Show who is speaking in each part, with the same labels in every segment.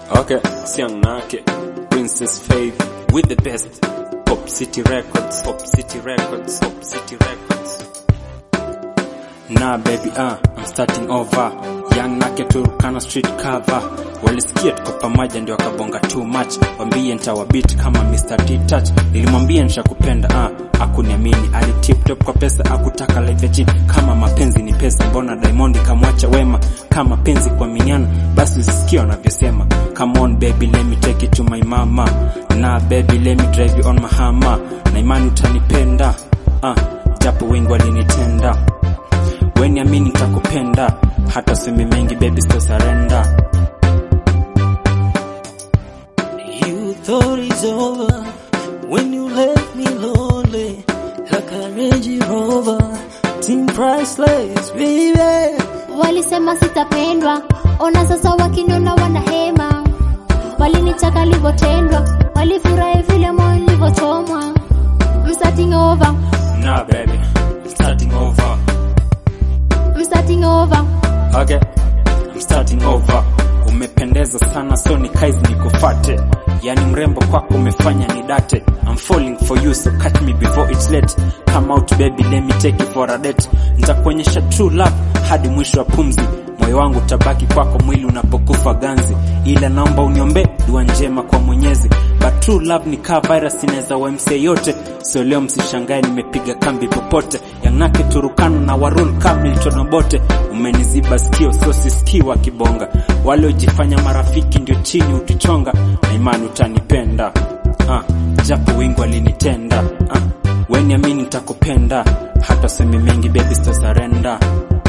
Speaker 1: Okay, Siang Nake, Princess Faith with the best. Pop City Records, Pop City Records, Pop City Records. Nah baby, ah, I'm starting over. Young Nake Turkana street cover. Walisikia tuko pamoja ndio wakabonga too much. Wambie nitawabit kama Mr. T-Touch. Nilimwambia nishakupenda, ah, akuniamini. Ali tip top kwa pesa, akutaka life ya chini. Kama mapenzi ni pesa, mbona Diamond kamwacha wema? Kama penzi kwa minyana, basi usisikie wanavyosema. Come on baby, let me take it to my mama. Na baby, let me drive you on my hammer. Na imani utanipenda, ah, japo wengi walinitenda weni amini nitakupenda hata useme mengi baby sto surrender
Speaker 2: You thought it's over when you left me lonely like a Range Rover, team priceless, baby.
Speaker 3: Walisema sitapendwa, ona sasa wakiniona wanahema. Walinitaka livyotendwa, walifurahi vile moyo nilivyochomwa. I'm starting over,
Speaker 1: nah baby starting over
Speaker 3: I'm starting over.
Speaker 1: okay I'm starting over umependeza sana so ni kaizi nikufate yani mrembo kwako umefanya ni date I'm falling for you so catch me before it's late come out baby let me take you for a date nitakuonyesha true love hadi mwisho wa pumzi moyo wangu utabaki kwako mwili unapokufa ganzi ila naomba uniombe dua njema kwa mwenyezi but true love ni kaa virus inaweza wamsa yote so leo msishangae nimepiga kambi popote yanake turukana na warul kamilton bote umeniziba sikio so sisikii wakibonga wale ujifanya marafiki ndio chini ukichonga na imani utanipenda ah, japo wengi walinitenda ah, weni amini nitakupenda hata seme mengi baby sto surrender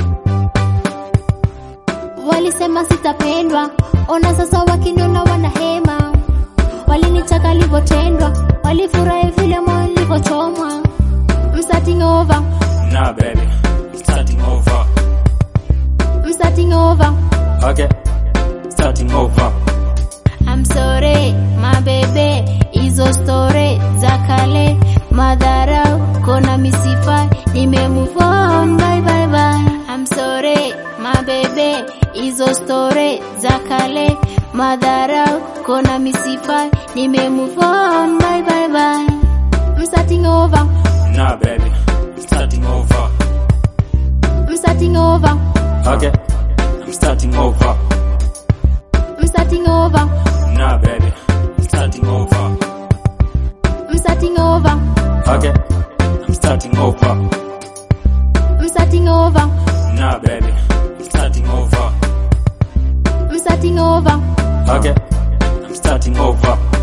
Speaker 3: Walisema sitapendwa, ona sasa wakiniona wanahema. Walinitaka livyotendwa, walifurahi vile moyo nilivyochomwa. I'm starting over,
Speaker 1: nah baby starting over
Speaker 3: I'm starting over.
Speaker 1: okay starting over
Speaker 3: I'm sorry, my baby, hizo story za kale, madharau kona misifa, nime move on, bye bye bye. I'm sorry, my baby, hizo story za kale, madharau kona misifa, nime move on, bye bye bye. I'm starting over,
Speaker 1: nah baby starting over
Speaker 3: I'm starting over,
Speaker 1: okay I'm starting over
Speaker 3: I'm starting over,
Speaker 1: nah baby starting over
Speaker 3: I'm starting over,
Speaker 1: okay I'm starting over
Speaker 3: I'm starting over,
Speaker 1: nah baby starting over
Speaker 3: I'm starting over.
Speaker 1: okay I'm starting over